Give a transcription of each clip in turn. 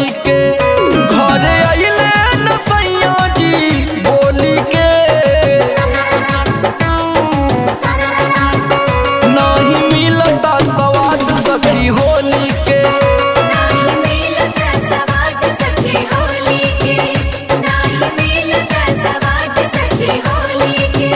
के घरे अइले न सैया जी बोली के नहीं मिलता स्वाद सखी होली के नाही मिलता सवाद सखी होली के नाही मिलता सवाद सखी होली के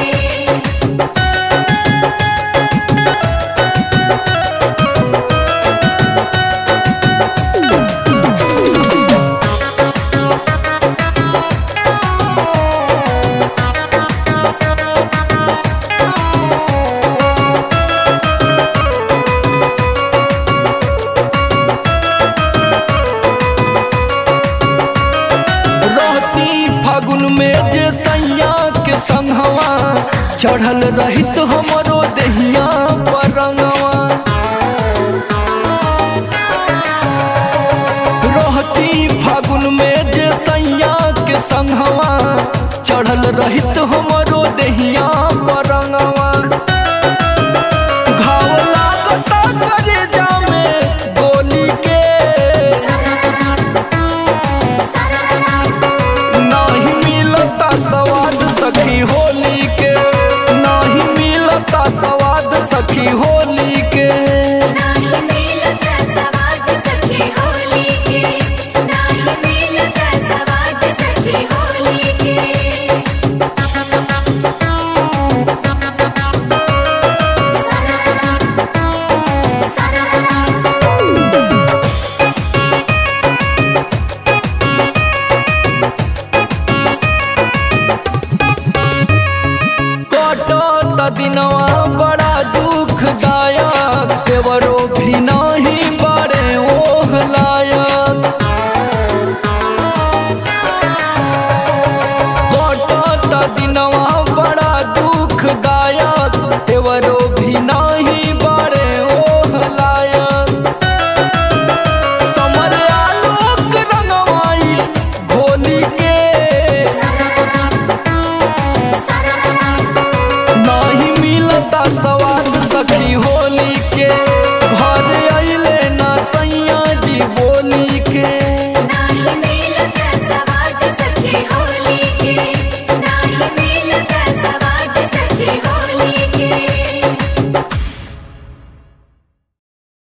रहती फागुन में जे सैया के संगवा चढ़ल रहित हमरो दहिया पर रंगवा रहती फागुन में जे सैया के संगवा चढ़ल रहित हम